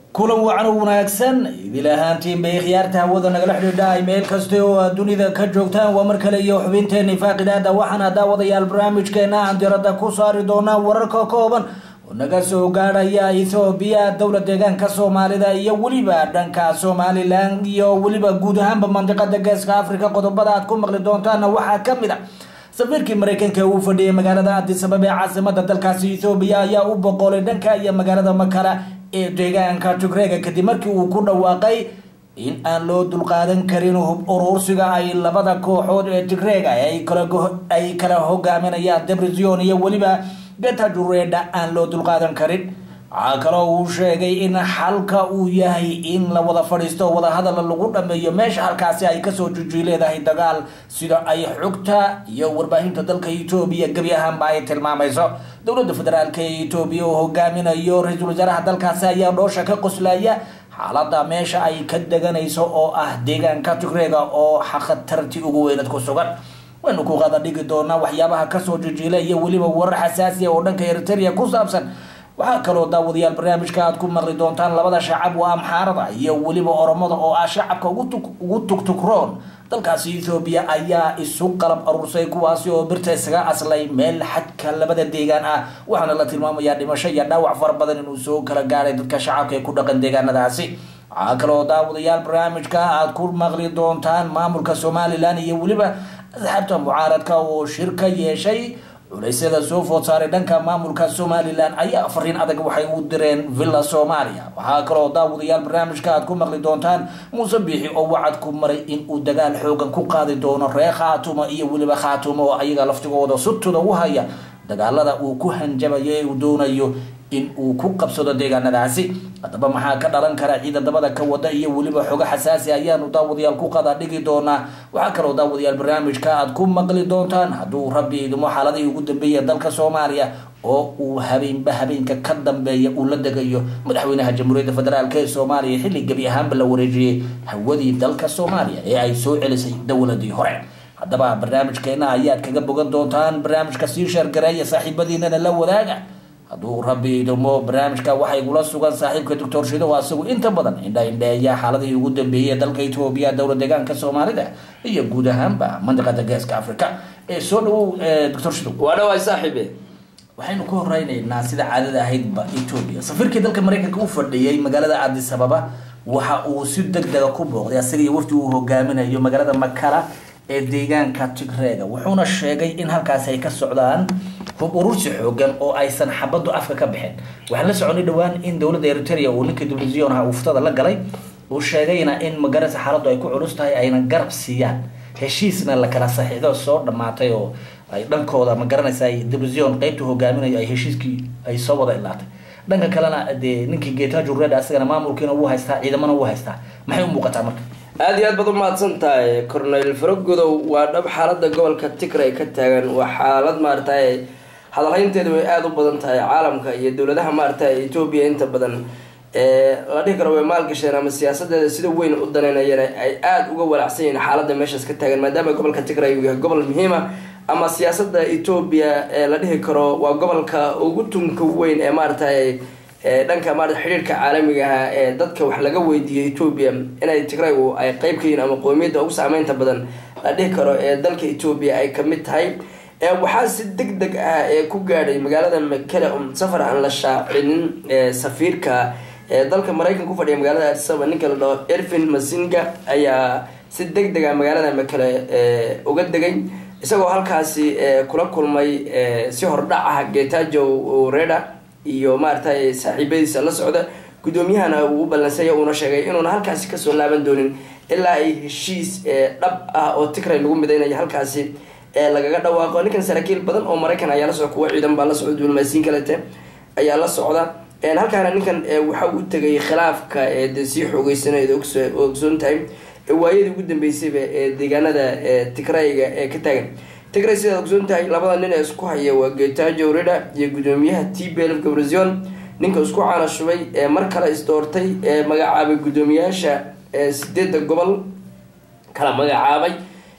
kulan wacan u wanaagsan idil ahaantiin bay khiyaarta hawada nagala xidhiidha meel kasta oo aad dunida ka joogtaan waa mar kale iyo xubinteeni faaqidaada waxaana daawadayaal barnaamijkeena aan diradda ku saari doonaa wararka kooban oo naga soo gaadhaya ethoobiya dowla deegaanka soomaalida iyo weliba dhanka somalilan iyo weliba guud ahaanba mandiqada geeska africa qodobada aad ku maqli doontaana waxaa kamid a safiirkii mareykanka uu fadhiyay magaalada adisabab ee caasimada dalkaasi ethoobiya ayaa u boqolay dhanka iyo magaalada makala ee deegaanka tigreega kadib markii uu ku dhawaaqay in aan loo dulqaadan karin hub uruursiga ay labada kooxood ee tigreega ay kala hogaaminayaan debrision iyo weliba getajureedha aan loo dulqaadan karin waxaa kaloo uu sheegay in xalka uu yahay in la wada fadhiisto wadahadal lagu dhameeyo meesha halkaasi ay kasoo juji leedahay dagaal sida ay xogta iyo warbaahinta dalka etoobiya gebi ahaanba ay tilmaamayso dowladda federaalk ee etoobiya oo hogaaminayo ra-iisul wasaaraha dalkaasi ayaa dhoosha ka qoslaya xaalada meesha ay ka deganayso oo ah deegaanka tigreega oo khatarti ugu weynad ku sugan waynu ku qada dhigi doonaa waxyaabaha kasoo jijiila iyo weliba warar xasaasiya oo dhanka eritrea ku saabsan waxaa kaloo daawadayaal barnaamijka aad ku maqli doontaan labada shacab waa amxaarada iyo weliba oromada oo ah shacabka ugu tugtugroon dalkaasi ethoobiya ayaa isu qalab aruursay kuwaasi oo birta isaga aslay meel xadka labada deegaan ah waxaana la tilmaamayaa dhimasho iyo dhaawac fara badan inuu soo kala gaaray dadka shacabka ee ku dhaqan deegaanadaasi waxaa kaloo daawadayaal barnaamijka aad ku maqli doontaan maamulka somalilan iyo weliba asxaabta mucaaradka oo shir ka yeeshay culeysyada soo food saaray dhanka maamulka somalilan ayaa fariin adag waxay u direen villa soomaaliya waxaa kaloo daawadayaal barnaamijka aad ku maqli doontaan muuse biixi oo wacad ku maray in uu dagaal xoogan ku qaadi doono reer khaatumo iyo weliba khaatumo oo ayaga laftigooda sutooda u haya dagaalada uu ku hanjabayo ee uu doonayo in uu ku qabsado deegaanadaasi haddaba maxaa ka dhalan kara ciidadabada ka wada iyo weliba xogo xasaasi ayaanu daawadayaal ku qada dhigi doonaa waxaa kaloo daawadayaal barnaamijka aad ku maqli doontaan hadduu rabbi idimo xaaladihii ugu dambeeya dalka soomaaliya oo uu habeenba habeenka ka dambeeya uu la degayo madaxweynaha jamhuuriyadda federaalk ee soomaaliya xilli gebi ahaanba la wareejiyey hawadii dalka soomaaliya ee ay soo celisay dowladii hore haddaba barnaamijkeena ayaad kaga bogan doontaan barnaamijka sii sheergareeya saaxiibadiinana la wadaaga hadduu rabbi idimo barnaamijka waxaa igula sugan saaxiibka doctor shido asagu inta badan indha indheeya xaaladihii ugu dambeeyay dalka etoobiya dowla deegaanka soomaalida iyo guud ahaanba mandiqada geeska africa ee soo dhawow doctor shido waa dhawaay saaxiibe waxaynu ka horeyneynaa sida caadada ahaydba etoobiya safiirkii dalka mareykanka u fadhiyey magaalada adis ababa waxa uu si deg dega ku booqday asaga iyo wafti uu hogaaminayo magaalada makala ee deegaanka tigreega wuxuuna sheegay in halkaasi ay ka socdaan hub urursi xoogan oo aysan xabadu afka ka bixin waxaan la soconay dhowaan in dowladda eritrea uu ninka divisionha uftada la galay uu sheegayna in magarasa xaaladu ay ku culus tahay ayna garab siiyaan heshiisna la kala saxiixdo soo dhamaatay oo ay dhankooda ma garanaysa division qeybta hogaaminayo ay heshiiskii ay soo wada ilaatay dhanka kalena dee ninkii geetajo red asagana maamulkiina wuu haystaa ciidamana wuu haystaa maxay u muuqataa marka aada iyo aad baad umahadsan tahay cornel faragodow waa dhab xaalada gobolka tigray ka taagan waa xaalad maaragtay hadalhaynteedu way aada u badan tahay caalamka iyo dowladaha maaragtay etoobiya inta badan la dhihi karo way maalgasheen ama siyaasadeeda sida weyn u daneynayeen ay aada uga walacsan yihiin xaalada meeshaas ka taagan maadaama gobolka tigray uu yahay gobol muhiima ama siyaasada etoobiya la dhihi karo waa gobolka ugu tunka weyn ee maaragtay dhanka maarata xidhiirka caalamiga ah ee dadka wax laga weydiiyo etoobiya inay tigraygu ay qeyb ka yihiin ama qoomiyadda ugu saameynta badan la dhihi karo ee dalka etoobiya ay kamid tahay waxaa si deg deg ah ee ku gaadhay magaalada makele um safar aan la shaacinin safiirka dalka maraykanka ku fadhiya magaalada adisaba ninka la dhaho ervin masinga ayaa si deg deg ah magaalada makele uga degay isagoo halkaasi kula kulmay si hordhac ah getajo reda iyo maaragtay saaxiibadiisa la socda guddoomiyahana uu u ballansaya uuna sheegay inuuna halkaasi kasoo laaban doonin ilaa ay heshiis dhab ah oo tigray lagu midaynayo halkaasi lagaga dhawaaqo ninkan saraakiil badan oo maraykan ayaa la socda kuwa ciidan baa la socda diblomaasiyin kalete ayaa la socda halkaana ninkan waxa u tegay khilaafka de sii xoogeysanayda ogsoon tahay waayadii ugu dambeysayba ee deegaanada tigrayga ee ka taagan tigray sidaad ogsoon tahay labada nin ee isku haya waa getajo reda iyo guddoomiyaha t belf gabrazion ninka isku caana shubay ee mar kale isdoortay ee magacaabay guddoomiyaasha sideedda gobol kala magacaabay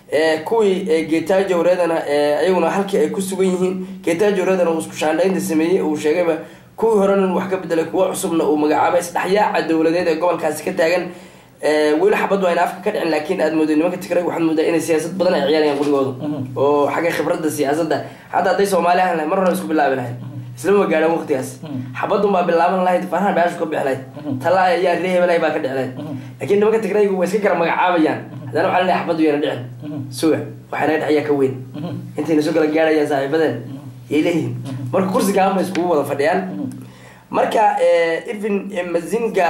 kuwii getajo redana ayaguna halkii ay ku sugan yihiin getajo redana uu isku shaandhaynta sameeyey uu sheegayba kuwii horena uu wax ka bedelay kuwo cusubna uu magacaabay isdhexyaaca dowladeed ee gobolkaasi ka taagan weli xabaddu ayna afka ka dhicin laakiin aad mooday nimanka tigray waxaad moodaa inay siyaasad badan ay ciyaarayaan qurigoodu oo xagga khibradda siyaasadda xataa hadday soomaali ahan lahayd mar hore isku bilaabi lahayd islama gaadhan waqtigaas xabadun baa bilaaban lahayd faraha baashu ka bixi lahayd tala ayaa ree hebelahay baa ka dhici lahayd laakiin nimanka tigraygu way iska gara magacaabayaan haddana waxaa laleeyahay xabaddu yana dhicin suga waxaa naga dhexyaa ka weyn intayna soo kala gaadhayaan saaxiibadeen yay leeyihiin marka kursigaan bay iskugu wada fadhiyaan marka irvin mazinga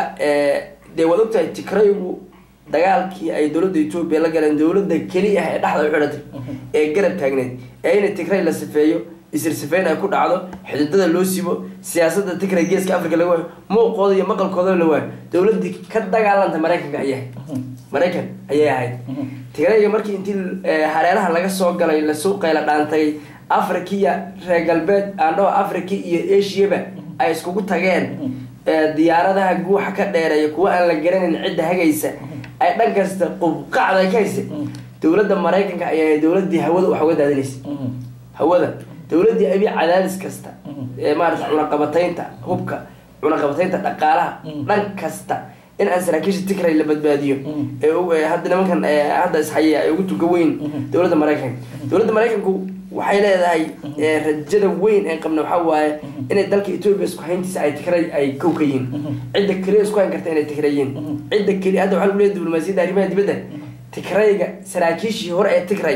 dee waad ogtahay tigraygu dagaalkii ay dowladda etoobiya la galeen dowladda keliya ah ee dhexda u xidhatay ee garab taagneed ee ina tigray la sifeeyo isirsifeyn ay ku dhacdo xididada loo sibo siyaasadda tigray geeska africa laga waayo muuqooda iyo maqalkooda la waayo dowladdii ka dagaalanta maraykanka ayay ahayd maraykan ayay ahayd tigrayga markii intii hareeraha laga soo galay lasoo qayla dhaantay afrikiya reer galbeed aandhao africa iyo ashiyaba ay iskugu tageen diyaaradaha guuxa ka dheereeya kuwa aan la garanayn cidda hagaysa ay dhan kasta qubqacda ka haysa dowladda maraykanka ayaa dowladii hawada wax uga daadinaysa hawada dowladii abi cadaadis kasta ee maarata cunaqabataynta hubka cunaqabataynta dhaqaalaha dhan kasta in aan saraakiisha tigray la badbaadiyo ee hadda nimankan hadda ishaya ay ugu tuga weyn dowladda maraykanka dowladda maraykanku waxay leedahay rajada weyn ee qabna waxaa waaye inay dalka etoobiya isku hayntiisa ay tigray ay kow ka yihiin cidda keliya isku hayn karta inay tigrayiin cidda keliya hadda waxaa lagu leeyahay diblomaasiyadda arrimaha dibadda tigrayga saraakiishii hore ee tigray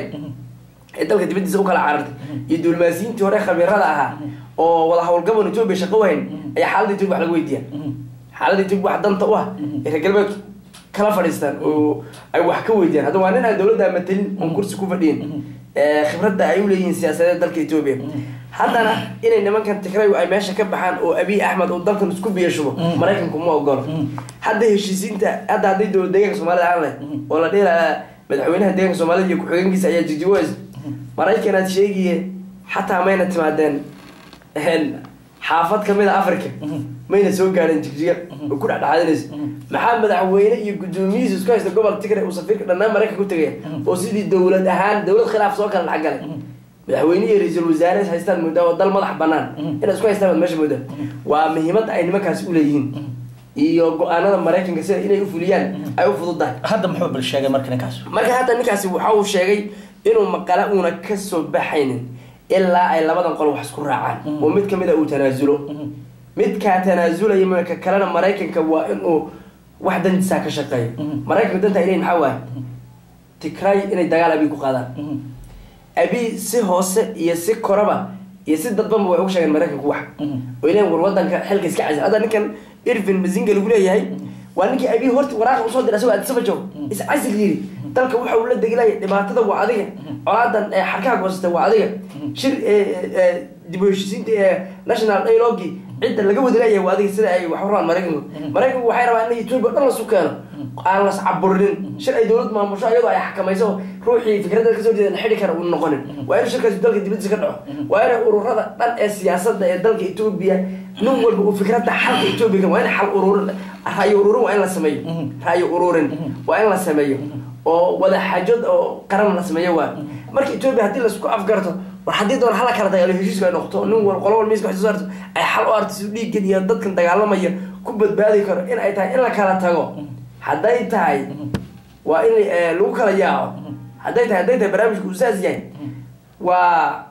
ee dalka dibadiisa u kala carartay iyo diblomaasiyiintii hore khabiirada ahaa oo wada howlgaban etoobiya shaqo wahayn ayaa xaaladda etoobiya wax laga weydiiya xaaladda etoobiya wax danta u ah ee reer galbeedku kala fadhiistaan oo ay wax ka weydiyaan hadda waa nin aan dowladda matelin oon kursi ku fadhiyin khibradda ay uleeyihiin siyaasadeed dalka etoobiya haddana inay nimankan tigray ay meesha ka baxaan oo abiy axmed uu dalkan isku biyashubo maraykanku ma ogolo hadda heshiisiinta hadda hadday dowlad deegaanka soomaalida aan leh oo la dhihi lahaa madaxweynaha deeganka soomaalida iyo ku-xigeenkiisa ayaa jigjigoys maraykanaad sheegiye xataa mayna timaadeen xaafad kamid a africa mayna soo gaadheen jigjiga oo ku dhexdhexaadinaysa maxaa madaxweyne iyo guddoomiyihiisa isku haysta gobol tigray uu safiirka dhanaan maraykanka u tegaya oo sidii dowlad ahaan dowlad khilaaf soo kala dhexgalay madaxweyne iyo ra-iisul wasaare is haystaan moodaa oo dal madax banaan inay isku haystaan baad meesha moodaa waa muhiimadda ay nimankaasi uleeyihiin iyo go-aanada maraykanka sida inay ufuliyaan ay u fududahay hadda muxuu bal sheegay marka ninkaas marka hadda ninkaasi waxa uu sheegay inuu maqala uuna kasoo baxaynin ilaa ay labadan qol wax isku raacaan oo mid kamid a uu tanaasulo midkaa tanaasulaya maka kalena maraykanka waa inuu wax dantiisaa ka shaqeeyo maraykanka danta ay leeyihin maxaa waaye tigray inay dagaal abi ku qaadaan abi si hoose iyo si koraba iyo si dadbanba way ugu sheegeen maraykanku wax oo ileen war wadanka xilka iska casil hadda ninkan irvin mazinga lagu leeyahay waa ninkii abi horta waraaqa usoo diray asagoo addisaba joogo iscasil yiri dalka waxa uu la degilaya dhibaatada waa adiga colaadan ee xarkaha goosata waa adiga shir dib u heshiisiinta ee national dialogi cidda laga wadalaya waa adiga sida ay wax uraan maraykanku maraykanku waxay rabaan in etoobiya dhan lasu keeno aan las caburinin shir ay dowlad maamusho iyadoo ay xakamayso ruuxii fikradda kasoo jeeda la xidhi kara uu noqonin waa in shirkaasi dalka dibadiisa ka dhaco waa inay ururada dhan ee siyaasadda ee dalka etoobiya nin walba uu fikradda xalka etoobiya waa in xal ururin raayo ururin waa in la sameeyo raayo ururin waa in la sameeyo oo wada xaajod oo qaran la sameeyo waa marka etoobiya haddii laisku afgarto war haddii doon hala kala dagaalo heshiisku ay noqoto nin wal qolo wal miiska wax soo saarto ay xal u arto si dhiiggan iyo dadkan dagaalamaya ku badbaadi karo in ay tahay in la kala tago hadday tahay waa in lagu kala yaaco hadday tahay hadday tahay barnaamijku uu saas yahay waa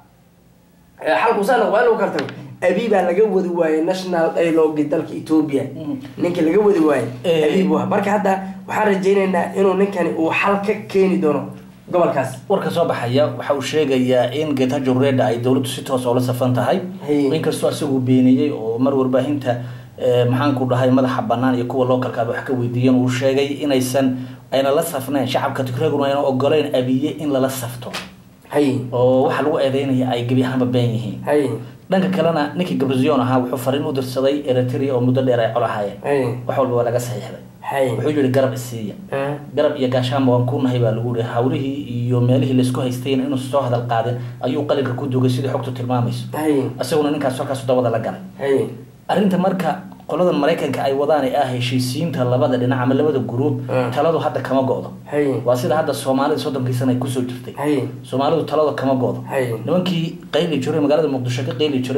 xalku saa waa in lagu kala tago abi baa laga wadi waayey national dialogi dalka etoobiya ninka laga wadi waayey abi bu marka hadda waxaan rajaynaynaa inuu ninkani uu xal ka keeni doono gobolkaas warka soo baxaya waxa uu sheegayaa in getajo reda ay dowladdu si toos oola safan tahay inkastoo isagu beeniyey oo mar warbaahinta maxaanku dhahay madaxa banaan iyo kuwa localkaaba wax ka weydiiyeen uu sheegay inaysan ayna la safnayn shacabka tigreeguna ayna ogoleyn abiye in lala safto oo waxa lagu eedeynaya ay gebi ahaanba been yihiin dhanka kalena ninkii gabrizion ahaa wuxuu fariin u dirsaday eritrea oo muddo dheer ay colahaayeen wax walba waa laga saxiixday wuxuu yihi garab isiiya garab iyo gaashaanba waan ku nahay baa lagu yihi hawlihii iyo meelihii laisku haystayna inuu soo hadal qaadin ayuu qalinka ku dugay sidii xogtu tilmaamayso isaguna ninkaas halkaas dabada la galay arrinta marka qoladan maraykanka ay wadaan ee ah heshiisiinta labada dhinac ama labada gruub taladu hadda kama go-do waa sida hadda soomaalida soddonkii sana ay kusoo jirtay soomaalidu talada kama go-do nimankii qayli jiray magaalada muqdisho ka qayli jiray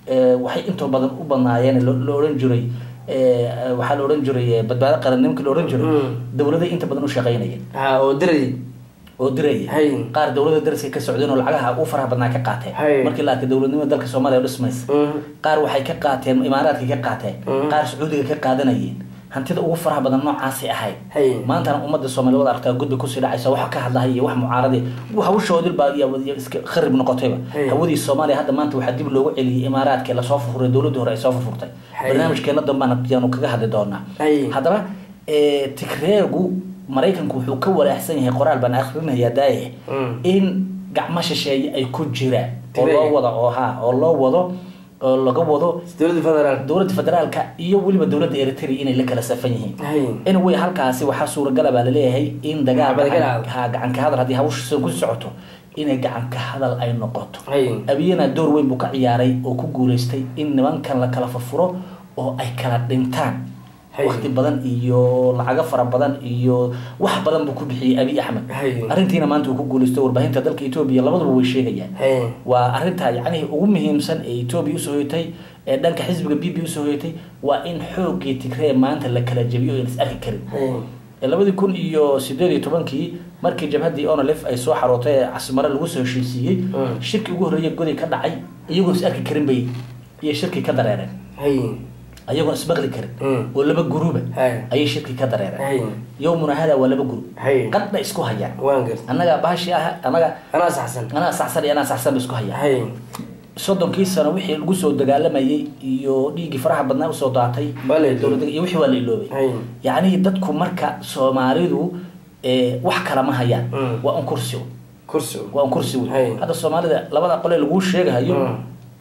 eh, waxay intoo badan u badnaayeen lo lo odhan jiray eh, waxaa la odhan jiray eh, badbaado qaran nimanka la odhan jiray Mm. dowladay inta badan u shaqaynayeen ha oo diray oo diraya Hay. qaar dowlada dariska ka socdeen oo lacagaha u faraha badnaa ka qaateen Hay. markii la arkay dowladnimada dalka soomaaliya oo dhismaysa Mhm. qaar waxay ka qaateen imaaraadka ka qaateen Mm. qaar sacuudiga ka qaadanayeen hantida ugu faraha badan noocaasay ahayd Hay. maantana ummadda soomaaliya wada aragtaa gudba kusii dhacaysa wax ka hadlahay iyo wax mucaarade hawshoodil baa iyo iyo iska kharib noqotayba Hay. hawadii soomaaliya hadda maanta waxaa dib loogu celiyey imaaraadka ee lasoo furfuray dowladii hore ay soo furfurtay Hay. barnaamijkeena dambana yaanu kaga hadli doonaa Hay. haddaba eh, tigreegu maraykanku wuxuu ka walaacsan yahay qoraal baan akrinayaa daaye Mm. in gacmo shisheeye ay ku jiraan oo Tigreega. loo wado oo ha oo loo wado oo laga wado dowladda federaal dowladda federaalka iyo weliba dowladda eritrea inay la kala safan yihiin hay anyway halkaasi waxaa suuragala baa laleeyahay in dagaal Xabad galaal. ha gacan ka hadal haddii hawsha ku socoto inay gacan ka hadal ay noqoto hay abiyana door weyn buu ka ciyaaray oo ku guuleystay in nimankan la kala furfuro oo ay kala dhintaan Hay. waqti badan iyo lacago fara badan iyo wax badan buu ku bixiyey abiy axmed Hay. arrintiina maanta uu ku guuleystay warbaahinta dalka etoobiya labaduba way sheegayaan hay waa arrinta yacnihii ugu muhiimsan ee etoobiya usoo hoyatay ee dhanka xisbiga b b usoo hoyatay waa in xoogii tigree maanta la kala jebiyo oo is arki karin hay ee labadii kun iyo sideed iyo tobankii markii jabhaddii onolef ay soo xarootay ee casmare lagu soo heshiisiiyey Mm. shirki ugu horreeya goday ka dhacay iyagoon is arki karin bay iyo shirki ka dareereen hay ayagoon ismaqli karin Mm. oo laba guruba Hay. ayay shirki ka dareereen hay yowmuna hada waa laba gurub hay qadna isku hayaan waan garta annaga bahashi ah annaga anaa saxsan anaa saxsan iyo anaa saxsan ba isku hayaan hay soddonkii sano wixii lagu soo dagaalamayay iyo dhiiggii faraha badnaa usoo daatay Waa la iloobay. dowladda iyo wixii waa la iloobay hay yacni dadku marka soomaalidu eh, wax kala ma hayaan Mm. waa un kursi un. kursi waa un kursi Hay. wey hadda soomaalida labada qole laguu sheegahayo Mm.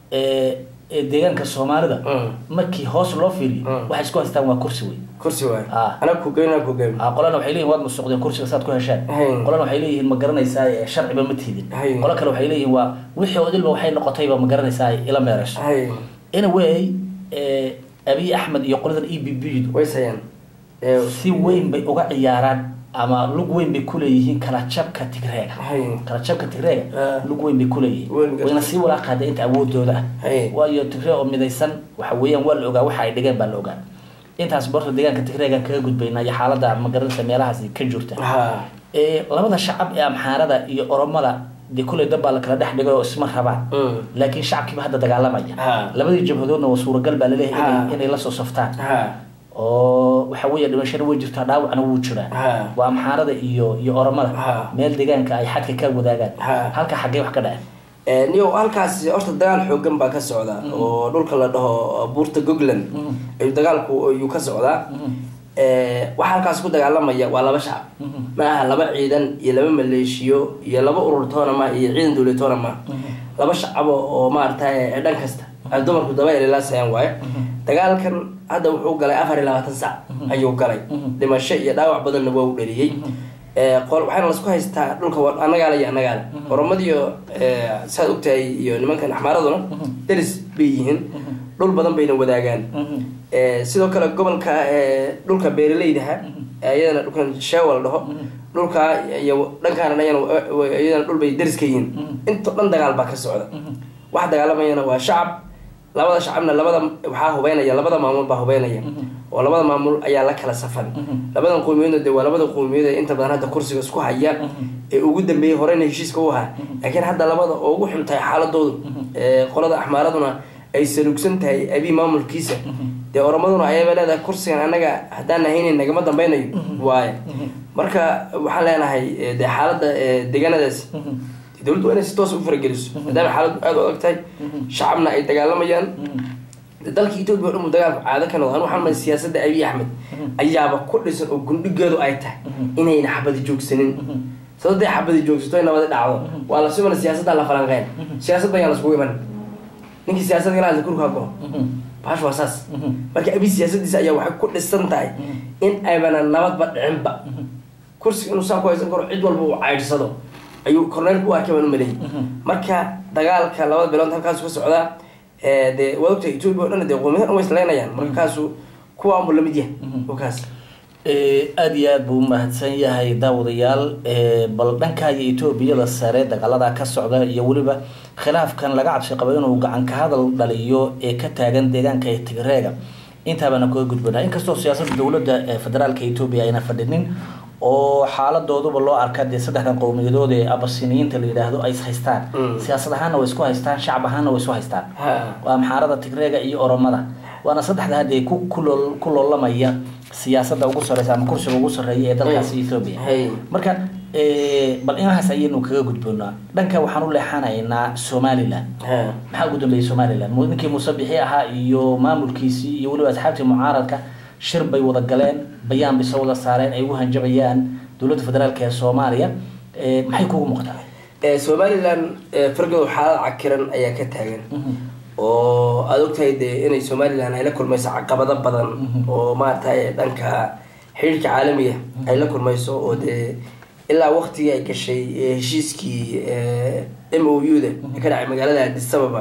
ee ee deegaanka soomaalida Mm. markii hoos loo fiiriyo Mm. waxay isku haystaan waa kursi wey kursi waay Ah. anaa kugeyn anaa kugeyn Ah, qolana waxay leeyihin waad musuqdeen kursiga saad ku heshaan Hay. qolana waxay leeyihiin ma garanaysaa eh, sharciba ma tiidin Hay. qolo kale waxay leeyihiin waa wixii odilba waxay noqotayba ma garanaysaa ila meerayso hay anyway eh, abiy axmed iyo qoladan e b b way sayaan ee si weyn bay uga ciyaaraan ama lug weyn bay kuleeyihiin kala jabka tigreega hay kala jabka tigreega Ah. lug weyn bay kuleeyihiin Weyn gartay. wayna sii walaaqaada inta awoodooda ah Hay. waayo tigree oo midaysan waxa weeyaan waa la ogaa waxa ay dhigeen baa la ogaa intaas borta deegaanka tigreegan kaga gudbaynaa iyo xaalada magaranaysa meelahaasi ka jirta ha ee labada shacab ee amxaarada iyo oromada dee kuley dad baa la kala dhex dhigay oo isma rabaan Mm. laakiin shacabkiiba hadda dagaalamaya Ha. labadii jabhadoodna waa suuragal baa laleeyahay inay- Ha. inay la soo saftaan ha oo waxa weeye dhimashana way jirtaa dhaawacna wuu jiraa Ha. waa amxaarada iyo iyo oromada Ha. meel deegaanka ay xadka ka wadaagaan Ha. halka xaggee wax ka dhaceen Ee, niyo halkaas horta dagaal xoogan baa ka socda oo dhulka la dhaho buurta gogland Mhm. ayuu dagaalku ayuu ka socdaa Mhm. Ee, waxa halkaas ku dagaalamaya waa laba shacab Mhm. ma aha laba ciidan iyo laba maleeshiyo iyo laba urur toona ma iyo ciidan dowlad toona ma laba shacabo oo maaragtay dhan kasta ay dumarku daba elilaasayaan waaye dagaalkan hadda wuxuu galay afar iyo labaatan sac ayuu galay Mhm. dhimasho iyo dhaawac badanna waa u dhaliyey Ee, qol waxaana lasku haystaa dhulka wa- annagaale iyo annagaale oromadiyo ee, saad ogtahay iyo nimankan axmaaraduna deris bay yihiin dhul badan bayna wadaagaan Mhm. Ee, sidoo kale gobolka ee, dhulka beeraleydaha ee iyadana dhulkan sheewa la dhaho dhulka iyo dhankaana ayana iyadana dhul bay deris ka yihiin inta dhan dagaal baa ka socda waxa dagaalamayana waa shacab labada shacabna labada waxaa hubeynaya labada maamul baa hubeynaya oo labada maamul ayaa la kala safan labadan qowmiyadoodna de waa labada qowmiyadood ee inta badan hadda kursiga isku haya ee ugu dambeeyey horeyna heshiiska u ahaa laakiin hadda labada oo ugu xun tahay xaaladoodu ee qolada axmaaraduna ay salugsan tahay abi maamulkiisa dee oromaduna ayaba leedahay kursigan annaga haddaan ahaynin nagama dambeynayo waaye marka waxaan leenahay eh, dee xaaladda eh, deegaanadaasi dowladdu waa inay si toos u farageliso maadaama xaaladdu aada u adag tahay shacabna ay dagaalamayaan dalka etoobiya o dhan buu dagaalku caado ka noqdo anu waxaan maay siyaasadda abiy axmed ayaaba ku dhisan oo gundhigeedu ay tahay inayna xabadi joogsanin sababtay xabadi joogsato ay nabadi dhacdo waa la simana siyaasadda la falanqeen siyaasadda ayaan laskugu iman ninkii siyaasadda ilaa kurkaa go bahash waa saas marka abiy siyaasaddiisa ayaa waxay ku dhisan tahay in aybana nabadba dhicinba kursiga inuu saa ku haysan karo cid walba uu caydsado ayuu korneylku u arkay baan u maleeyay marka dagaalka labada bilood halkaasu ka socdaa ee, dee waad ogtahay etoobiya o dhan dee qowmiyada dhan way islaynayaan marka kaasu kuwaanbu lamid yahay oo kaas aada iyo aada buu umahadsan yahay daawadayaal bal dhankaayo etoobiyada sare dagaalada ka socda iyo weliba khilaafkan laga cabsi qabo inuu gacan ka hadal dhaliyo ee ka taagan deegaanka ee tigreega intaabana kaga gudbanaa inkastoo siyaasadda dowladda federaalka etoobiya ayna fadhinin oo xaaladooduba loo arka dee saddexdan qowmiyadood ee abasiniyiinta la yidhaahdo ay is haystaan siyaasad ahaanna way isku haystaan shacab ahaanna way isu haystaan waa maxaarada tigreega iyo oromada waana saddexda hadee ku kuloo ku loolamaya siyaasadda ugu sareysa ama kursiga ugu sarreeya ee dalkaasi ethoobia marka bal inahaas ayaynu kaga gudboonaa dhanka waxaan u leexanaynaa somalilan maxaa ugu dambeeyay somalilan ninkii muuse bixi ahaa iyo maamulkiisii iyo weliba asxaabtii mucaaradka shir bay wada galeen bayaan bay soo wada saareen ay ugu hanjabayaan dowladda federaalk ee soomaaliya maxay kugu muuqdaa somalilan fargow xaalad cakiran ayaa ka taagan oo aada ogtahay dee inay somalilan ay la kulmayso caqabado badan oo maaragtay dhanka xiriirka caalamiga ay la kulmayso oo dee ilaa waktigii ay gashay heshiiskii m o u da ee ka dhacay magaalada addis ababa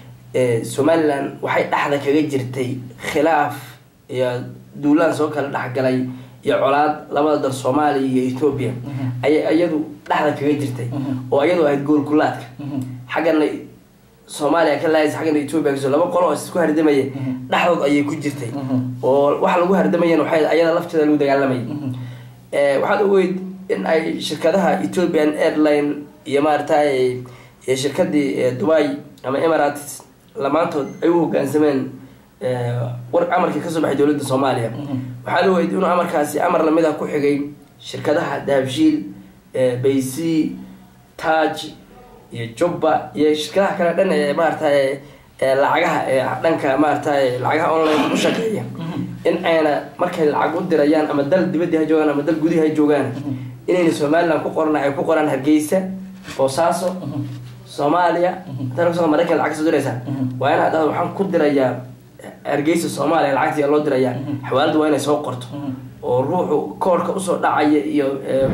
somalilan waxay dhexda kaga jirtay khilaaf iyo duulaan soo kala dhexgalay iyo colaad labada dal soomaaliya iyo ethoobia ayay iyadu dhexda kaga jirtay oo iyadu ahayd goolkulaadka xaggana soomaaliya ka laaysa xaggana ethoobia kaso laba qolo oo isku hardamaya dhexdood ayay ku jirtay oo waxa lagu hardamayan waxay ayada lafteeda lagu dagaalamayay waxaad ogeyd in ay shirkadaha ethiopian airline iyo maaragtay iyo shirkadii dubai ama emirates lamaantood ay u hogaansameen war amarkii kasoo baxay dowladda soomaaliya waxaad ogeyd inuu amarkaasi amar lamid ah ku xigay shirkadaha dahabshiil bayc taj iyo jubba iyo shirkadaha kale dhan ee maaragtay lacagaha ee dhanka maaragtay lacagaha online ku shaqeeya in ayna markay lacag u dirayaan ama dal dibadii ha joogaan ama dal gudihi ha joogaan inayna somalilan ku qoran ay ku qoraan hargeysa boosaaso soomaaliya inta maraykan lacag kasoo diraysaa waa inaad dhahdo waxaan ku dirayaa hargeysa soomaaliya lacagtii loo dirayaa xawaalada waa inay soo qorto oo ruuxu koorka usoo dhacaya iyo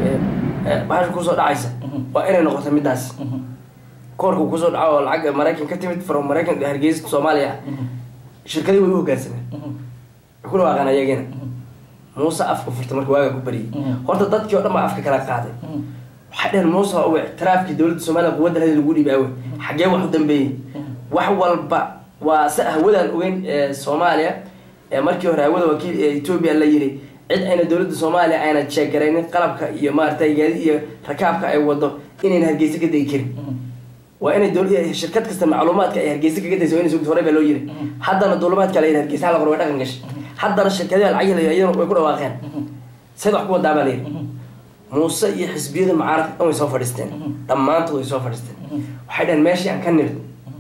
bahasha kusoo dhacaysa waa inay noqoto midaas koorka kusoo dhaco oo lacag maraykan ka timid from maraykan hargeysa soomaaliya shirkadii way u hogaansameen ku dhawaaqaan ayagina muuse afka furta marka waagaa ku bariyay horta dadkii o dhan baa afka kala qaaday waxay dheheen muuse u ictiraafkii dowladda somaliya quwadda lahdi lagu dhiibi awe xaggee wax u dambeeyey wax walba waa se hawadaan ogeyn soomaaliya markii hore hawada wakiil ethoobia la yiri cid ayna dowladda soomaaliya ayna jeegaraynin qalabka iyo maaragtay gaadi iyo rakaabka ay wado inayna hargeysa ka degi karin waa inay shirkad kasta macluumaadka ay hargeysa kaga daysa ina sugta hore baa loo yiri haddana duulumaadka la yiri hargeysa hala qor way dhaqan gashay haddana shirkadaha lacag iyadana way ku dhawaaqeen sayd wax ku wadaa baa la yiri muuse iyo xisbiyada mucaaradka dhan way soo fadhiisteen dhammaantood way soo fadhiisteen waxay dhaheen meeshii aan ka nimid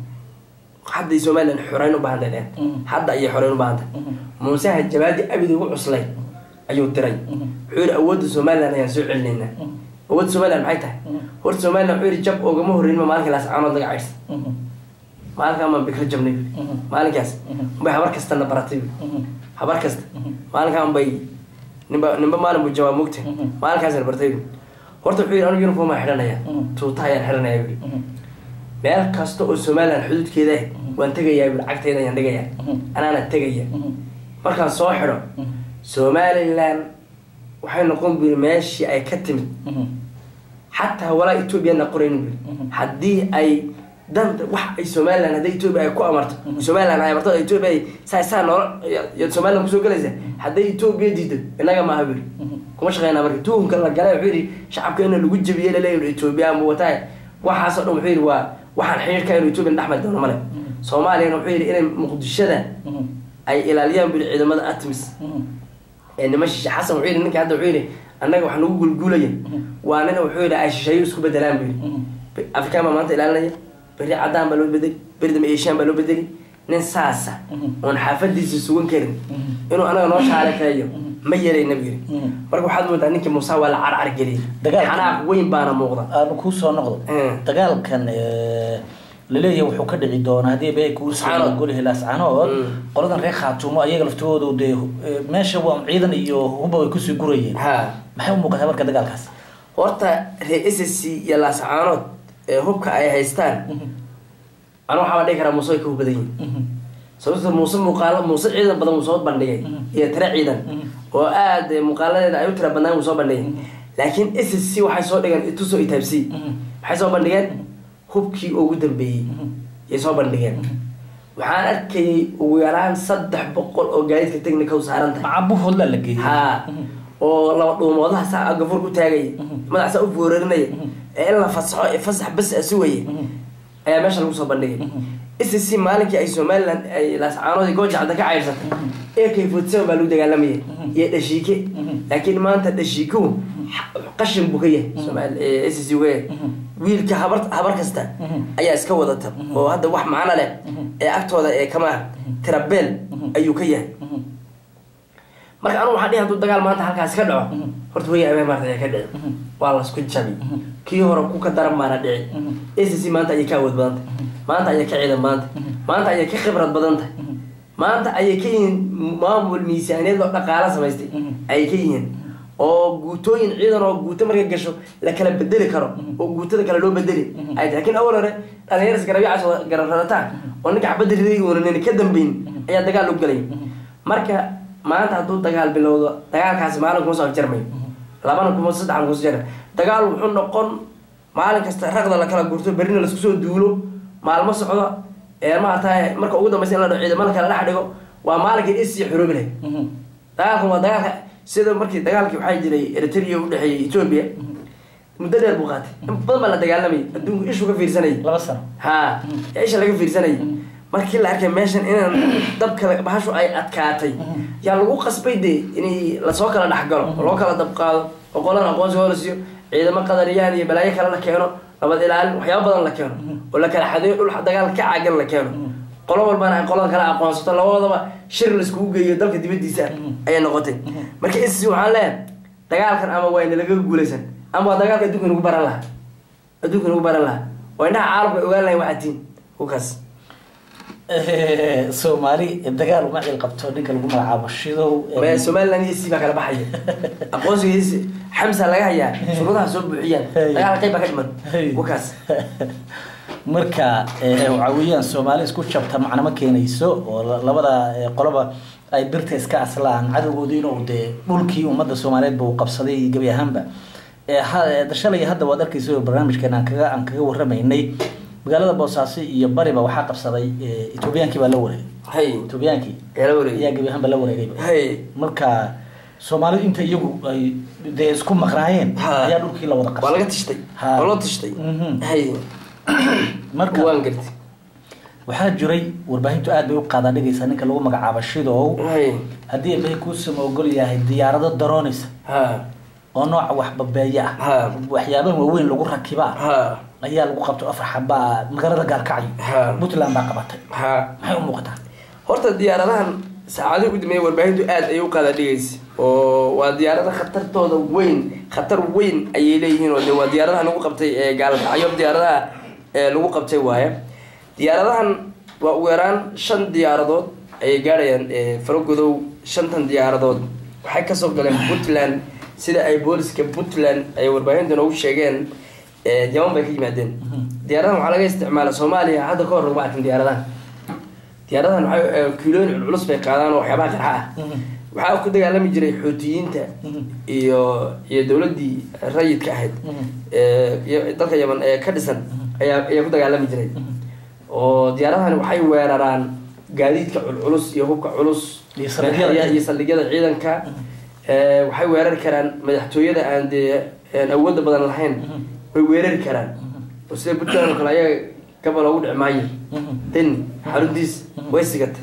hadday somalilan xoreyn u baahantay dheen hadda ayay xoreyn u baahantay muuseha jabaadi abid ugu cuslay ayuu diray wuxuu yihi awoodda somalilan ayaan soo celinaynaa awoodda somalilan maxay tahay horta somalilan wuxuu yihi jab oogama horreynma maalinka laascaanood laga caydhsa maalinkaa maan bikra jabnay maalinkaas unbay habar kastana baratay habar kasta maalinkaan bay nimba nimba maalin buu jawaab mogta maalinkaasna bartay horta wuxuu yihi anigu uniform aan xidhanaya tuuta ayaan xidhanaya bui meel kasta oo somalilan xuduudkeeda ah waan tegayaa bui cagteeda ayaan dhigayaa anaana tegaya markaan soo xidho somalilan waxay noqon buri meeshii ay ka timid xataa walaa ethoobiana qoraynin buri haddii ay danta wax ay somalilan hadday ethoobia ay ku amarto somalilan ay amarto ethoobia ay saa saa noola yaad somalilan kusoo galaysa hadday ethoobia diido inaga maaha buri kuma shaqeynaa marka tuhunka la galay wuxuu yidhi shacabka in lagu jabiyey laleeyahy ethoobia ama wataay waxaasoo dhan wuxuu yidhi waa waxaan xiriirka inu ethoobia dhexmari doono male soomaaliyana wuxuu yidhi inay muqdishada ay ilaaliyaan buri ciidamada atmis ee nima shishe xasan wuxuu yidhi ninka hadda wuxuu yidhi annaga wax nagu gulguulaya waa nina wuxuu yidhi ay shisheeyo isku bedelaan buu yidhi afrikaan baa maanta ilaalinaya beri cadaan baa loo bedeli beri dambe eshiyan baa loo bedeli nin saasa oon xaafadiisa sugan karin inuu anaga noo shaalekeeyo ma yelayna buu yidhi marka waxaad moodaa ninkii muuse waa la carcar geliyay xanaaq weyn baana muuqda aanu kuu soo noqdo dagaalkan laleeyahay wuxuu ka dhici doonaa haddii bay kuusgolihi laascanood qoladan reer khaatumo ayaga laftoodu dee meesha waa ciidan iyo huba way kusii gurayeen maxay u muuqataa marka dagaalkaas horta reer s c iyo laascaanood hubka ay haystaan anu waxaa dhihi karaa muuse way ka hubadan yihin sababto muuse muuqaalo muuse ciidan badan uu soo bandhigay iyo tare ciidan oo aad eh, muuqaaladeeda ay u tira badnaan uu soo bandhigay laakiin s c waxay soo dhigeen ituso itabc maxay soo bandhigeen hubkii ugu dambeeyey yay soo bandhigeen waxaan arkayay ugu yaraan saddex boqol oo gaadiidka technica u saaran tahay macabuhoodla la geeyey ha oo laba dhuumoodaha saa gafur ku taagaya madax saa u foorarinaya ee in la fasaxo ee fasax bas a sugaya ayaa meesha lagu soo bandhigay s c maalinkii ay somaliland ay laascaanoodii goojacda ka cayrsatay ak forty seven baa lagu dagaalamayay iyo dhashiike laakiin maanta dhashiikuhu qashin buu ka yahay somaal s c uga yahay wiilka habar habar kasta ayaa iska wadata oo hadda wax macno leh ee agtooda ee kama tirabeel ayuu ka yahay marka anu waxaa dhihi haduu dagaal maanta halkaasi ka dhaco horta way abeen maarta ayaa ka dhici waa lasku jabi kii hore ku ka daran baana dhici s c maanta ayay ka awood badan tahay maanta ayay ka ciidan badan tahay maanta ayay ka khibrad badan tahay maanta ayay ka yihiin maamul miisaaniyad oo dhaqaala samaystay ayay ka yihiin oo guutooyin ciidan oo guuto markay gasho la kala bedeli karo oo guutada kale loo bedeli ay tahay lakin awal hore dhalinyar isgarabyacaas garararataan oo ninka xabadda riday uunan ka dambeyn ayaa dagaal lagu gelay marka maanta hadduu dagaal bilowdo dagaalkaasi maalin kuma soo afjarmayo labana kuma saddexan kuma soo jarmay dagaal wuxuu noqon maalin kasta raqda la kala gurto berrina laisku soo duulo maalmo socdo ee maarata marka ugu dambeysa in la dhaco ciidamada kale dhex dhigo waa maalinkii isii xuroobi lahayd dagaalkan waa dagaalka sida markii dagaalkii waxaa jiray eritrea udhexeeyay ethoobia muddo dheer buu qaatay in badan baa la dagaalamayay adduunku ishu ka fiirsanayay laba sano ha ee isha laga fiirsanayay markii la arkay meeshan inaan dabka bahashu ay adkaatay yaa lagu qasbay dee inay lasoo kala dhexgalo oo loo kala dabqaado oo qolan aqoonsigoo la siiyo ciidamo qadariyaan iyo balaayo kale la keeno nabad ilaalin waxyaaba badan la keeno oo la kala xadeeyo dhul dagaal ka caagan la keeno qolo walbana ay qolada kale aqoonsato labadaba shir laiskugu geeyo dalka dibadiisa ayay noqotay marka is waxaan leeyahay dagaalkan ama waa inalaga guulaysan ama waa dagaalka adduunka nagu baran lahaa adduunka nagu baran lahaa waa indhaha caalamka ogaan lahayn waxaa tiin kukaas soomaali dagaal uma cil qabto ninka lagu magacaabo shidow ma somaliland iyo si baa kala baxaya aqoonsigiisi xamsa laga hayaa shuruudaha soo buuxiyaan dagaalka qayb baa ka dhiman kukaas marka waxaa weeyaan soomaali isku jabta macna ma keenayso oo la- labada eh, qoloba ay birta iska aslaan cadowgoodii inuu dee dhulkii ummadda soomaaliyeed ba uu qabsaday gebi ahaanba Eh, ha- eh, shalay hadda waad arkaysa oo barnaamijkan aan kaga aan kaga waramaynay magaalada boosaaso iyo bariba waxaa qabsaday eh, etoobiyaankii baa la wareegay hay etoobiyaankii yaa la wareegay ayaa gebi ahaanba la wareegayba hay marka soomaalidu inta iyagu ay dee isku maqnaayeen Ha. ayaa dhulkii la wada waa laga qabsaday tishtay Ha. waa loo tishtay Mhm. hay marka waan gartay waxaa jiray warbaahintu aad bay u qaadaa dhigaysaa ninka lagu magacaabo shidow hay haddii eebbahay kuusama ogol yahay diyaarado daroonaysa ha oo nooca waxbabeeya ah Ha. waxyaabaha waaweyn lagu rakibaa ha ayaa lagu qabto afar xabaa magaalada gaalkacyo Ha. puntland baa qabatay ha maxay u muuqataa horta diyaaradahan saacadihii ugu dambeeyay warbaahintu aad ayay u qaada dhigaysa oo waa diyaarada khatartooda weyn khatar weyn ayay leeyihiin oo de waa diyaaradaha lagu qabtay ee gaalkacyo diyaaradaha ee lagu qabtay waaye diyaaradahan waa ugu yaraan shan diyaaradood ayay gaadhayaan ee faragodow shantan diyaaradood waxay kasoo galeen puntland sida ay booliska puntland ay warbaahinta noogu sheegeen ee jaman bay ka yimaadeen diyaaradahan waxaa laga isticmaala soomaaliya hadda ka hor laguma arkin diyaaradahan diyaaradahan waxay eh, kiilooyin culculus bay qaadaan oo waxyaabaha qarxa ah waxaa ku dagaalami jiray xuutiyiinta iyo iyo dowladii rayidka ahayd ee iyo dalka yaman ee ka dhisan ayaa ayaa ku dagaalami jiray oo diyaaradahan waxay weeraraan gaadiidka culculus iyo hubka culus Iyo saldhigyada. iyo saldhigyada ciidanka ee waxay weerari karaan madaxtooyada aan dee aan awoodda badan lahayn way weerari karaan oo sida puntland oo kale ayaga gabal loogu dhici maayo deni xaruntiis way sigata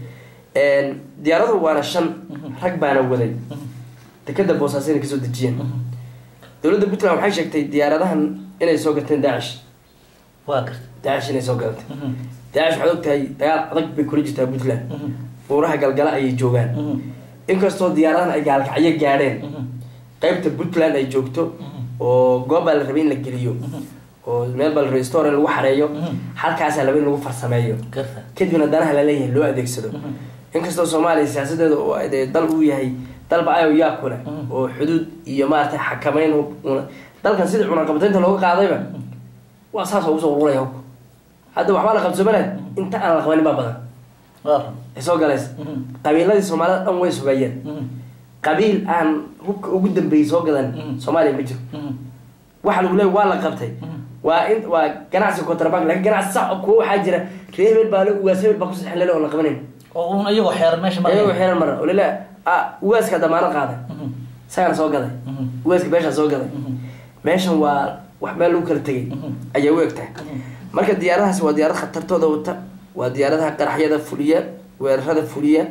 diyaaradu waana shan rag baana waday dekeda boosaaso inay kasoo dejiyeen dowladda puntland waxay sheegtay diyaaradahan inay soo gateen daacish waa garta daacish inay soo gadatay daacish waxaad ogtahay dagaal adag bay kula jirtaa puntland buuraha galgala ayay joogaan inkastoo diyaaradahan ay gaalkacyo gaadheen qaybta puntland ay joogto oo goob baa la rabay in la geliyo oo meel baa la rabay store in lagu xareeyo halkaasaa laba in lagu farsameeyo garta kadibna danaha laleeyahay loo adeegsado inkastoo soomaaliya siyaasadeeda oo ay dee dal uu yahay dalba ayo yaa kule oo xuduud iyo maaragtay xakameyn una- dalkan sidii cunaqabataynta looga qaadayba waa saas oo usoo ururaya hubka hadda waxbaa la qabsoomanaya inta aan la qabanin baa badan waa run ay soo galaysa qabiiladii soomaalida dhan way sugayeen qabiil aan hubka ugu dambeeyey soo gadan Mhm. soomaaliya ma jiro Mhm. waxa lagu leeya waa la qabtay Mhm. waa in waa ganacsi contrabank laakiin ganacsi sax oo kuwa waxaa jira reer hebel baa le ugaas hebel baa kusii xelele oo la qabanayn oo uun iyagoo xeeran meesha maraya. ayagoo xiran mara oo lele ah ugaaska damaano qaaday Mhm. isagana soo gaday Mhm. ugaaska beeshaa soo gaday Mhm. meeshan waa wax meel lagu kala tegay Mhm. ayay u egtahay marka diyaaradahaas waa diyaarad khatartooda wata waa diyaaradaha qaraxyada fuliya weerarada fuliya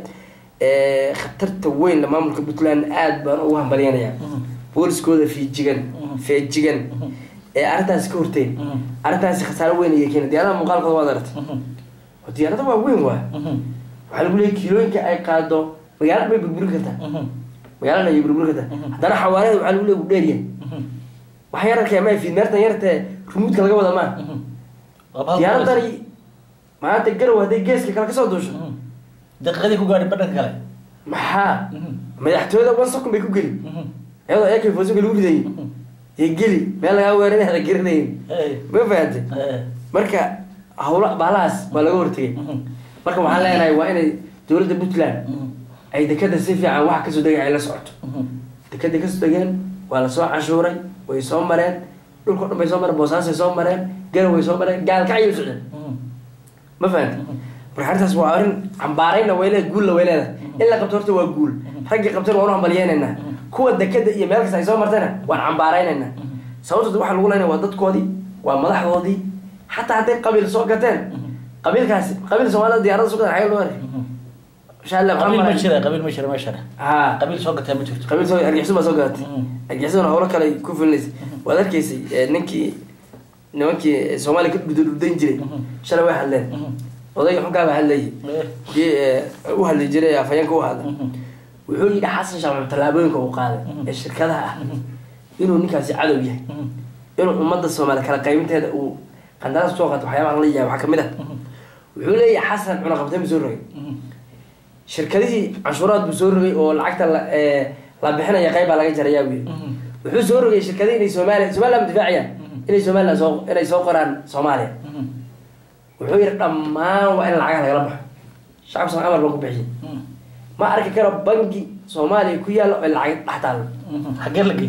ee khatarta weyn la maamulka puntland aad baan ugu hambalyanaya Mhm. booliskooda fiijigan Mhm. feejigan Mhm. ee arrintaasi ka horteen Mhm. arrintaasi khasaaro weyn ayay keena diyaaradaha muuqaalkooda waad aragtay Mhm. waa diyaarada waa weyn waa Mhm. waxaa lagu leeyay kiilooyinka ay qaado magaalada bay burburin kartaa Mhm. magaalada ayay burburin kartaa Mhm. haddana xawaarada waxaa lagu leeyay u dheeryahay Mhm. waxa yararka ma fiid meertan yartee rumuudka laga wada maa Mhm. Waa bahal diyaaradani maanta garow hadday geeska kale kasoo duusho Mhm. daqiiqadii ku gaadhay badhanka kale maxaa Mhm. madaxtooyada one second bay ku geli Mhm. iyadoo ak fosuka lagu ridayay Mhm. ee geli meel lagaa weeraray hada garanayn Hey. ma fahantay Hey. marka hawla baalahaas waa laga hortegay Mhm. marka waxaan leenahay waa inay dowladda puntland Mhm. ay dekada si fiican wax kasoo degay ay la socoto Mhm. dekada kasoo degeen waa lasoo canshuuray way soo mareen dhulka o dhan bay soo mareen boosaasay soo mareen garow way soo mareen gaalkacyay socdeen Mhm. ma fahanta marka arrintaas waa arrin cambaarayna way leedahay guulna way leedahay in la qabto horta waa guul raggii qabtana waan u hambalyeynayna kuwa dekada iyo meel kasta ay soo martayna waan cambaaraynayna sababtood waxaa lagu leynaya waa dadkoodii waa madaxdoodii xataa hadday qabiil soo gateen qabiilkaasi qabiil soomaalida diyaarada soo gateen xagee loo arkay Mhm. shaalla qabiil ma jira qabiil ma jira meeshana ha qabiil soo gataa ma jirto qabiil soo argixisada baa soo gadatay Mhm. argixisada howlo kale ay ku filinaysay waad arkaysay eh, ninkii nimankii soomaaliya ka dhudurdayn jiray Mhm. shalay way hadleen Mhm. odayga xunkaaba hadlayay Eh. kii eh, u hadli jiray afhayeenka u hadlay Mhm. wuxuu yidhi xasan sheekh maxamed tallaabooyinka uu qaaday Mhm. ee shirkadaha ah Mhm. inuu ninkaasi cadow yahay Mhm. inuu ummadda soomaaliya kala qaybinteeda uu qandaraas kusoo qaato waxyaabaha la yahay waxaa kamid ah Mhm. wuxuu leeyahay xasan cunaqabtay buu soo rogay Mhm. shirkadihii canshuuraad buu soo rogay oo lacagta la eh, la bixinaya qayb baa laga jarayaa buu yidhi Mhm. wuxuu soo rogay shirkadihii inay soomaaliya somaliland difaaciyaan Mhm. inay somaliland soo inay soo qoraan soomaaliya Mhm. wuxuu yidhi dhammaan waa in lacagaha lagala baxo shacabka soomaali amar baan ku bixiyay Mhm. ma arki karo bangi soomaaliya ku yaalla oo lacag dhex taalo Mhm. xagee la geey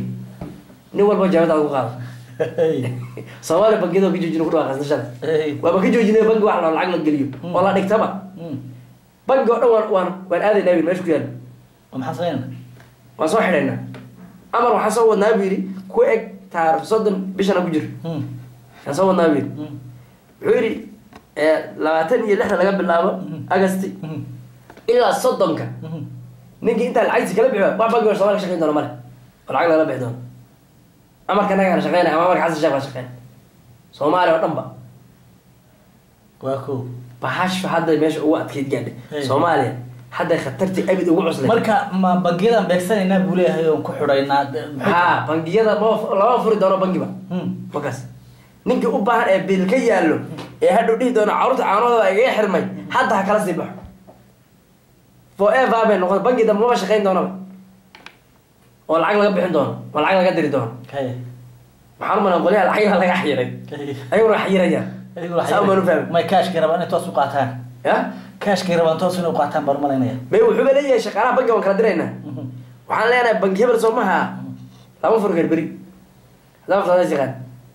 nin walba jaabadaada ku qaado Hey. soomaaliya bangiyada ka joojina ku dhawaaq qasnashada Hey. waaba ka joojinay bangi wax loo lacag la geliyo oo la dhigtaba Mhm. bangi oo dhan waan waan waan aadaynaa buyidhi meesha ku yaalla Waa maxaa sameynaa waan soo xidhaynaa amar waxaan soo wadnaa buu yidhi ku eg taarikh soddon bishana ku jiro Mhm. waan soo wadnaa buu yidhi Mhm. wuxuu yidhi eh, labaatan iyo lixda laga bilaabo Mhm. agasti Mhm. ilaa soddonka Mhm. ninkii intaa lacagtiisa kala bixiyo wax bangi oo soomaaliya ka shaqayn doona male oo lacag lagala bixi doono amarka nagana shaqeynaya ama amarka xasan sheekh baa shaqeyn soomaaliya oo dhan ba waa ko bahashu hadday meesha ugu adkayd gaadhay Hey. soomaaliya hadday khatartii abid ugu cuslay marka ma bangiyadan beegsanaynaa buu leeyahay oon ku xidhaynaa de- maxay tahay? ha bangiyada ma lama furi doono bangiba Mhm. markaas ninkii u baahan ee biil ka yaallo ee hadhow dhihi doono carruurta caanahooda igaga xirmay hadda ha kala sii baxo forever bay noqon bangi dambe maba shaqayn doonaba oo lacag laga bixin doono oo lacag laga diri doono Hey. waxaan u malayn qolyaha lacagaha laga xayiray Hey. ayaguna xayirayaan Adigu waxay saa umaan u fahmi may kaashkii rabaan inay toos u qaataan ya kaashkii rabaan toos inay u qaataan baan malaynaya may wuxuuba leeyahay shaqaalaha bangi waan kala diraynaa Mhm. waxaan leenahay bangi hebel soo maha lama furi kar beri haddaba fasaadays yaqaan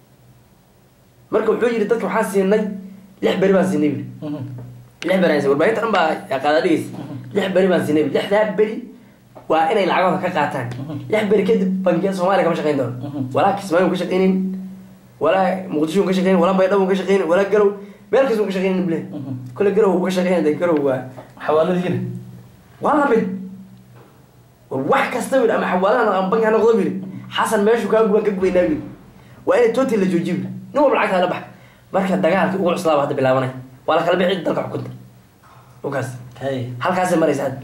marka wuxuu yidhi dadka waxaan siinay lix beri baan siinay buri Mhm. lix beri aan siinay warbaahinta dhan baa qaada dhigaysa lix beri baan siinay buri lixdaa beri waa inay lacagooda ka qaataan lix beri kadib bangiyada soomaaliya kama shaqayn doono Mhm. walaa kismaayo ka shaqaynin walaa muqdisho ka shaqaynin walaa baydhabo ka shaqaynin walaa garow meel kasta ka shaqaynin bule Mhm. kole garow uu ka shaqaynaya dee garow waa xawaaladiina waa la mid war wax kasta wiil ama xawaalada ama bangi ha noqdo wiil xasan meeshu kaa guban ka gubaynaa wiil waa inay total la joojiyo wiil nin walba lacagta la bax marka dagaalka ugu cuslaaba hadda bilaabanay waa la kala bixi dalka xukunta ukaas Hey. halkaasay maraysa hadda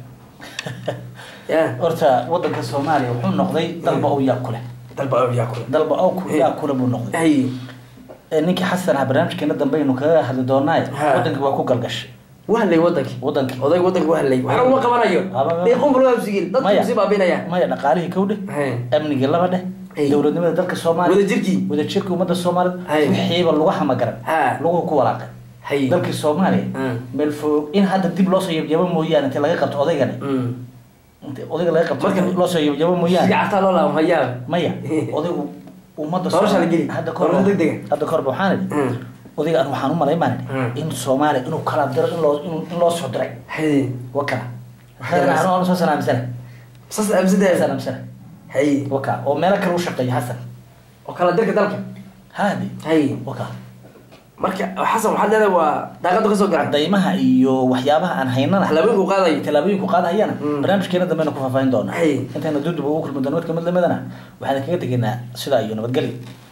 ya horta wadanka soomaaliya wuxuu noqday dalba ow yaa kule dalba yaa kule dalba ow ku- yaa kule buu noqday hay Ee, ninkii xasan ah barnaamijkeena dambe aynu kaga hadli doonaaye Ha. wadankii waa ku galgashay waa hadlay wadankii wadankii odayga wadanka waa hadlay waxna uma qabanayo Aba- dhiiqunbul waa sigil dadku Maya. sii baabinaya maya dhaqaalihii kow dheh Hey. amnigii laba dheh Hey. dowladnimada dalka soomaaliya wadajirkii wadajirka ummadda soomaalida Hey. wixiiba lagu hamagaran Ha. lagu ku walaaqay hay dalkii soomaaliya Mm. meel fog in hadda dib loosoo yabyabo mooyaane intii laga qabto odaygani Mm. inta odayga laga qabto Marka- loo soo yabo mooyaane gacantaa loo laabo hayaab maya odaygu ummadda Doorasha la geli. hadda kor Doorasho degdega. hadda korba waxaan idhi Mm. odayga an waxaan u malayn baan Mm. idhi in soomaaliya inuu kala diro in loo in- in loo soo diray hay waka Waxay hasan anu soo sanaamsana saas aaminsantahay sanaamsana hay waka oo meelo kale u shaqeeya hasan oo kala dirka dalka haadi hay waka marka xasan waxaad leedahay waa daaqada kasoo garan cadaymaha iyo waxyaabaha aan haynana tallaabooyinku qaadayo tallaabooyinku qaadahayana Mm. barnaamijkeena dambena ku faahfaahin doonaa Hay. intayna duduba ugu kulmi doona mid kamid lamidana waxaan kaga tegaynaa sidaa iyo nabadgelyo